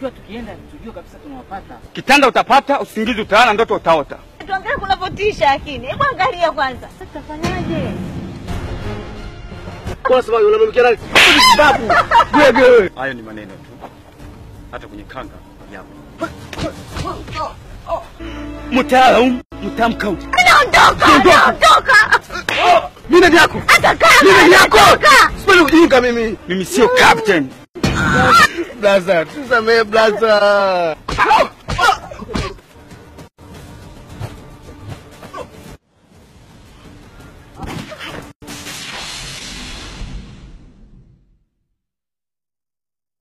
Tunatakiwa tukienda tujue kabisa tunawapata. Kitanda utapata, usingizi utalala, ndoto utaota. Tuangalie kunavyotisha lakini. Hebu angalia kwanza. Sasa tutafanyaje? Unasema unamwekea nani? Babu, wewe. Hayo ni maneno tu. Hata kwenye kanga yapo. Mtaalamu, mtamkau. Naondoka, naondoka. Mimi nani yako? Hata kama Mimi nani yako? naondoka. Sipendi kujinga mimi. Mimi sio captain. Blaza, tusamee blaza.